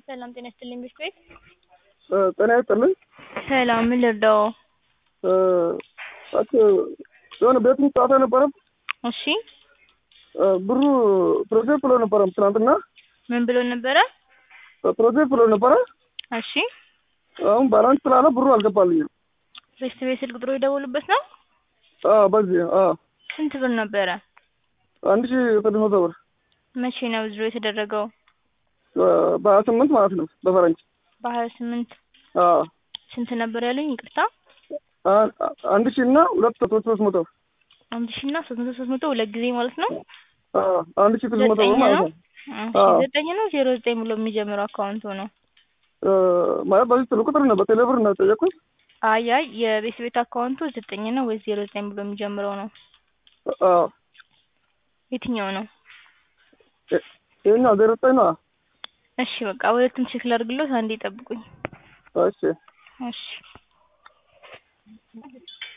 ሰላም ጤና ይስጥልኝ ቤት ቤት ጤና ይስጥልኝ። ሰላም ምን ልርዳው? እሺ የሆነ ቤቱን ጨዋታ ነበረ። እሺ ብሩ ፕሮጀክት ብሎ ነበረ ትናንትና ምን ብሎ ነበረ? ፕሮጀክት ብሎ ነበረ። እሺ አሁን ባላንስ ስላለ ብሩ አልገባልኝም። ቤት ቤት ስልክ ቁጥሩ የደወሉበት ነው? አዎ በዚህ አዎ ስንት ብር ነበረ? አንድ ሺህ ስድስት መቶ ብር መቼ ነው ዝሮ የተደረገው? በሀያ ስምንት ማለት ነው በፈረንጅ በሀያ ስምንት አዎ ስንት ነበር ያሉኝ? ይቅርታ አንድ ሺህ እና ሁለት ሶስት ሶስት መቶ አንድ ሺህ እና ሶስት መቶ ሶስት መቶ ሁለት ጊዜ ማለት ነው። አዎ አንድ ሺህ ስድስት መቶ ዘጠኝ ብር ማለት ነው ነው። እሺ፣ አዎ። ዘጠኝ ነው ዜሮ ዘጠኝ ብሎ የሚጀምረው አካውንቱ ነው። ማለት በዚህ ስልክ ቁጥር ነው በቴሌ ብር ነው የጠየኩት። አይ አይ የቤት ቤት አካውንቱ ዘጠኝ ነው ወይስ ዜሮ ዘጠኝ ብሎ የሚጀምረው ነው? አዎ የትኛው ነው? ይኸኛው ዜሮ ዘጠኝ ነው። እሺ በቃ ሁለቱም ቼክ ላድርግሎት፣ አንዴ ጠብቁኝ። እሺ እሺ